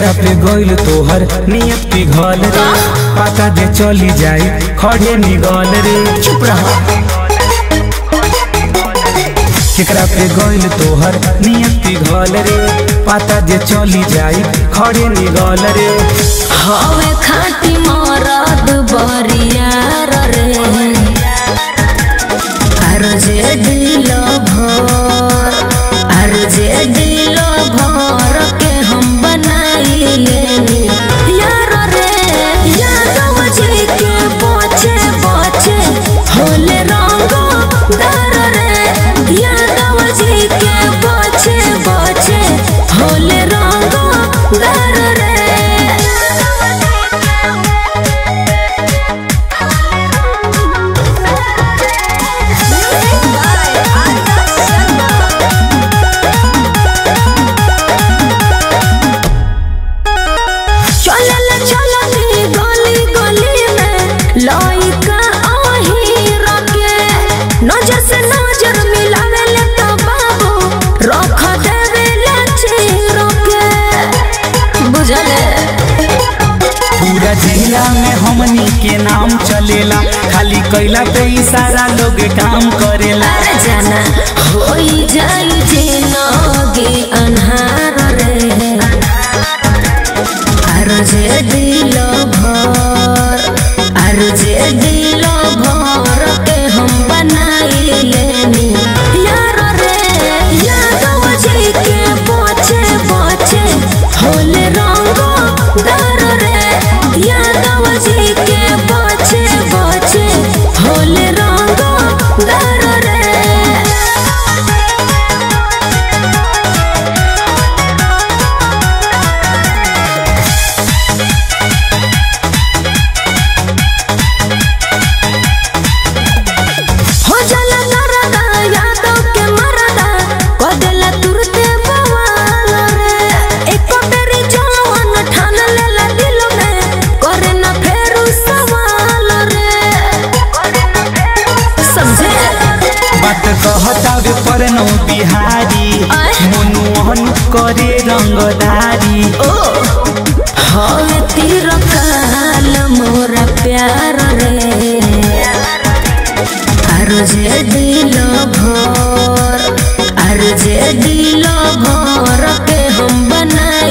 केकरा पे गइल तोहर नियत पिघल रे पता जे चली जाई खड़े निगल रे चुप रहा केकरा पे गइल तोहर नियत पिघल रे पता जे चली जाई खड़े निगल रे हवे खाटी मरद बरियार रे আর যে দিল ভর আর যে দিল ভর के हम बनाइए यार रे यादव जी के बचे बचे होले रंग दर रे यादव जी के बचे बचे होले रंग दर रे चलल चलनी गली गली में लइका आही रखे नजर से नजर मिलावे ले तो बाबू रख देवे ले चीर के बुझले पूरा जिला में हमनी के नाम चलेला खाली कैला पे ही सारा लोग काम करेला अरे जाना होई जाई जे नगे अन्हार रे আর যে দিল ভর আর যে দিল ভর के हम बनाइले नी यार रे यादव जी के बचे बचे होले रंग दर रे यादव जी के बचे बचे होले रंग दर रे हो जाला नरदा यादव के मरदा कदेला तुरते बवाल रे एको बेरी जवान ठान लेला दिल में करे ना फेरू सवाल रे समझे बात कहता वे परनो बिहारी आय। मनोहन करे रंगदारी ओ हवे तीर काल मोरा प्यार रे আর যে দিল ভর আর যে দিল ভর के हम बना